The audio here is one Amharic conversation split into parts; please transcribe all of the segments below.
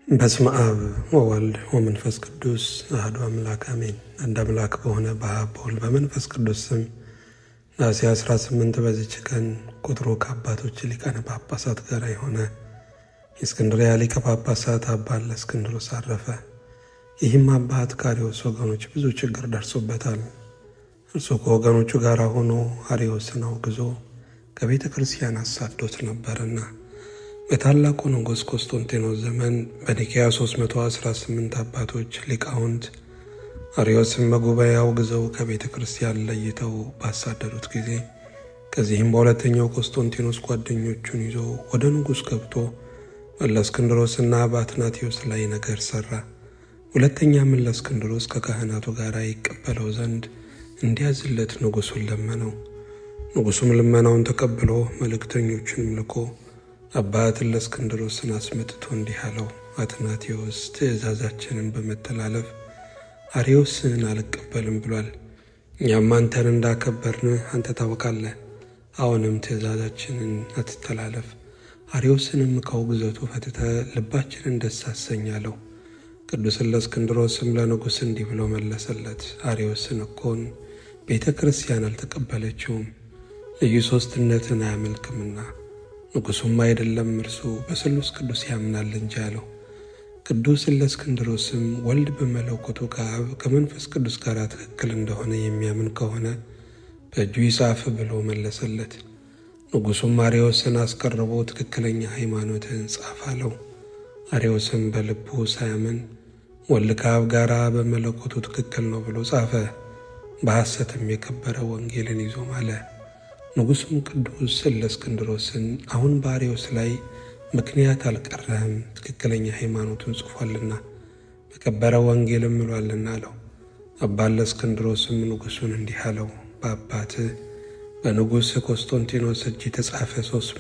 በስመ አብ ወወልድ ወመንፈስ ቅዱስ አሐዱ አምላክ አሜን። አንድ አምላክ በሆነ በአብ በወልድ በመንፈስ ቅዱስ ስም ነሐሴ 18 በዚች ቀን ቁጥሩ ከአባቶች ሊቃነ ጳጳሳት ጋር የሆነ የእስክንድርያ ሊቀ ጳጳሳት አባ እለእስክንድሮስ አረፈ። ይህም አባት ከአርዮስ ወገኖች ብዙ ችግር ደርሶበታል። እርሱ ከወገኖቹ ጋር ሆኖ አርዮስን አውግዞ ከቤተ ክርስቲያን አሳዶት ነበርና በታላቁ ንጉሥ ቆስጦንቴኖስ ዘመን በኒቅያ 318 አባቶች ሊቃውንት አርዮስን በጉባኤ አውግዘው ከቤተ ክርስቲያን ለይተው ባሳደዱት ጊዜ ከዚህም በሁለተኛው ቆስጦንቴኖስ ጓደኞቹን ይዞ ወደ ንጉሥ ገብቶ እለእስክንድሮስና በአትናቴዎስ ላይ ነገር ሠራ። ሁለተኛም እለእስክንድሮስ ከካህናቱ ጋር ይቀበለው ዘንድ እንዲያዝለት ንጉሡን ለመነው። ንጉሡም ልመናውን ተቀብሎ መልእክተኞቹንም ልኮ አባት እለእስክንድሮስን አስመጥቶ እንዲህ አለው፣ አትናቴዎስ ትእዛዛችንን በመተላለፍ አርዮስን አልቀበልም ብሏል። እኛም አንተን እንዳከበርን አንተ ታውቃለህ። አሁንም ትእዛዛችንን አትተላለፍ፣ አርዮስንም ከውግዘቱ ፈትተ ልባችንን ደስ አሰኛለሁ። ቅዱስ እለእስክንድሮስም ለንጉሥ እንዲህ ብሎ መለሰለት፣ አርዮስን እኮን ቤተ ክርስቲያን አልተቀበለችውም፣ ልዩ ሦስትነትን አያመልክምና ንጉሡም አይደለም እርሱ በስሉስ ቅዱስ ያምናል እንጂ አለው። ቅዱስ እለእስክንድሮስም ወልድ በመለኮቱ ከአብ ከመንፈስ ቅዱስ ጋር ትክክል እንደሆነ የሚያምን ከሆነ በእጁ ይጻፍ ብሎ መለሰለት። ንጉሡም አርዮስን አስቀርቦ ትክክለኛ ሃይማኖትን ጻፍ አለው። አርዮስም በልቡ ሳያምን ወልድ ከአብ ጋር በመለኮቱ ትክክል ነው ብሎ ጻፈ። በሐሰትም የከበረ ወንጌልን ይዞ ማለ። ንጉሡም ቅዱስ እለእስክንድሮስን አሁን በአርዮስ ላይ ምክንያት አልቀረህም፣ ትክክለኛ ሃይማኖቱን ጽፏልና በከበረ ወንጌልም ምሏልና አለው። አባ እለእስክንድሮስም ንጉሡን እንዲህ አለው፣ በአባትህ በንጉሥ ቆስጦንቲኖስ እጅ የተጻፈ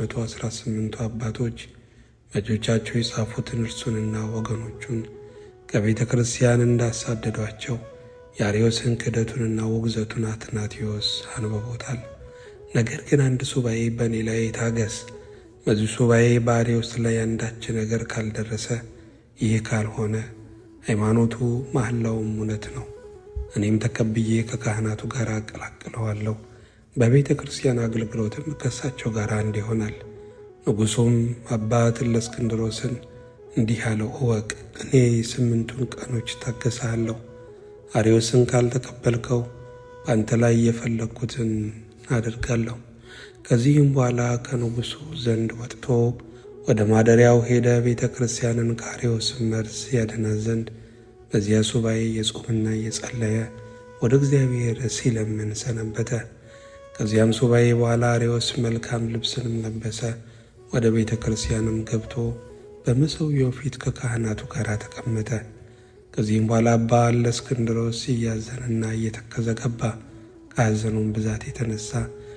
318ቱ አባቶች በእጆቻቸው የጻፉትን እርሱንና ወገኖቹን ከቤተ ክርስቲያን እንዳሳደዷቸው የአርዮስን ክህደቱንና ውግዘቱን አትናቴዎስ አንብቦታል። ነገር ግን አንድ ሱባኤ በእኔ ላይ ታገስ። በዚህ ሱባኤ በአርዮስ ላይ አንዳች ነገር ካልደረሰ፣ ይህ ካልሆነ ሃይማኖቱ መሐላውም እውነት ነው። እኔም ተቀብዬ ከካህናቱ ጋር አቀላቅለዋለሁ። በቤተ ክርስቲያን አገልግሎትም ከእሳቸው ጋር አንድ ይሆናል። ንጉሡም አባት እለእስክንድሮስን እንዲህ አለው፣ እወቅ እኔ ስምንቱን ቀኖች ታገሳለሁ። አርዮስን ካልተቀበልከው በአንተ ላይ የፈለግኩትን አደርጋለሁ። ከዚህም በኋላ ከንጉሡ ዘንድ ወጥቶ ወደ ማደሪያው ሄደ። ቤተ ክርስቲያንን ከአርዮስ መርዝ ያድናት ዘንድ በዚያ ሱባኤ የጾምና እየጸለየ ወደ እግዚአብሔር ሲለምን ሰነበተ። ከዚያም ሱባኤ በኋላ አርዮስ መልካም ልብስንም ለበሰ። ወደ ቤተ ክርስቲያንም ገብቶ በመሠዊያው ፊት ከካህናቱ ጋር ተቀመጠ። ከዚህም በኋላ አባ እለእስክንድሮስ እያዘነና እየተከዘ ገባ። ከሐዘኑም ብዛት የተነሳ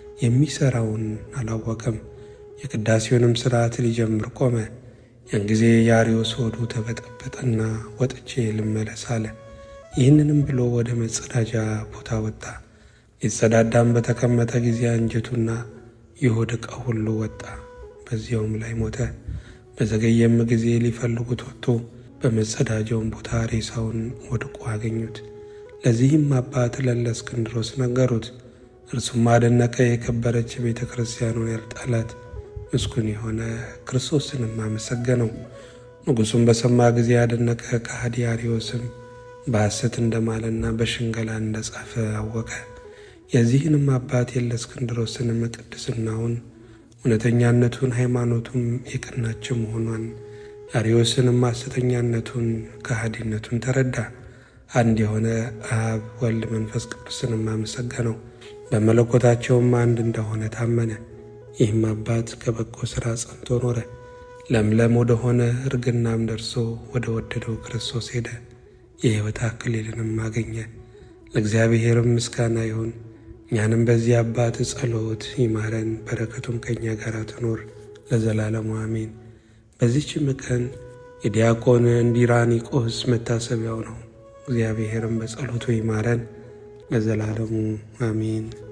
የሚሠራውን አላወቀም። የቅዳሴውንም ሥርዓት ሊጀምር ቆመ። ያን ጊዜ የአርዮስ ሆዱ ተበጠበጠና ወጥቼ ልመለስ አለ። ይህንንም ብሎ ወደ መጸዳጃ ቦታ ወጣ። ሊጸዳዳም በተቀመጠ ጊዜ አንጀቱና የሆድ ዕቃ ሁሉ ወጣ። በዚያውም ላይ ሞተ። በዘገየም ጊዜ ሊፈልጉት ወጥቶ በመጸዳጃውን ቦታ ሬሳውን ወድቆ አገኙት። ለዚህም አባት ለእለእስክንድሮስ ነገሩት። እርሱም አደነቀ። የከበረች ቤተ ክርስቲያኑን ያልጣላት ምስጉን የሆነ ክርስቶስንም አመሰገነው። ንጉሡም በሰማ ጊዜ ያደነቀ። ከሃዲ አርዮስም በሐሰት እንደማለና በሽንገላ እንደጻፈ አወቀ። የዚህንም አባት የእለእስክንድሮስንም ቅድስናውን፣ እውነተኛነቱን፣ ሃይማኖቱም የቀናች መሆኗን አርዮስንም ሐሰተኛነቱን፣ ከሃዲነቱን ተረዳ። አንድ የሆነ አብ ወልድ መንፈስ ቅዱስንም አመሰገነው። በመለኮታቸውም አንድ እንደሆነ ታመነ። ይህም አባት ከበጎ ሥራ ጸንቶ ኖረ። ለምለም ወደሆነ እርግናም ደርሶ ወደ ወደደው ክርስቶስ ሄደ። የሕይወት አክሊልንም አገኘ። ለእግዚአብሔርም ምስጋና ይሁን። እኛንም በዚህ አባት ጸሎት ይማረን፣ በረከቱም ከእኛ ጋር ትኖር ለዘላለሙ አሜን። በዚችም ቀን የዲያቆን እንዲራኒቆስ መታሰቢያው ነው። እግዚአብሔርም በጸሎቱ ይማረን ለዘላለሙ አሜን።